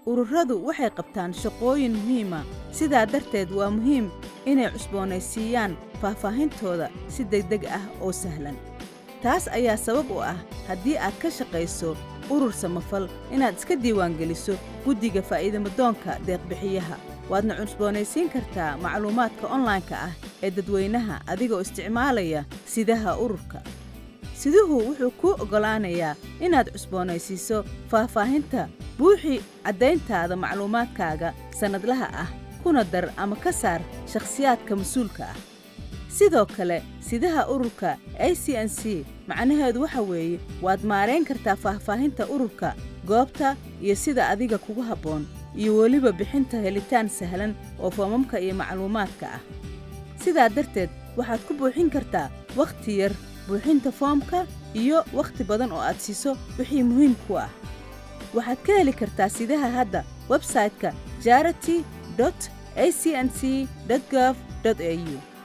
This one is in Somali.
ururadu waxay qabtaan shaqooyin muhiima sidaa darteed waa muhiim inay cusboonaysiiyaan faahfaahintooda si degdeg ah oo sahlan taas ayaa sabab u ah haddii aad ka shaqayso urur samafal inaad iska diiwaangeliso guddiga faa'iidamadoonka deeqbixiyaha waadna cusboonaysiin kartaa macluumaadka onlaynka ah ee dadweynaha adigoo isticmaalaya sidaha ururka siduhu wuxuu kuu oggolaanayaa inaad cusboonaysiiso faahfaahinta buuxi caddayntaada macluumaadkaaga sannadlaha ah kuna dar ama ka saar shakhsiyaadka mas-uulka ah sidoo kale sidaha ururka a c n c macnaheedu waxa weeye waad maarayn kartaa faahfaahinta ururka goobta iyo sida adiga kugu habboon iyo weliba bixinta helitaan sahlan oo foomamka iyo macluumaadka ah sidaa darteed waxaad ku buuxin kartaa wakhti yar buuxinta foomka iyo wakhti badan oo aad siiso wixii muhiim ku ah waxaad ka heli kartaa sidaha hadda websayte-ka jarity a c n c gov au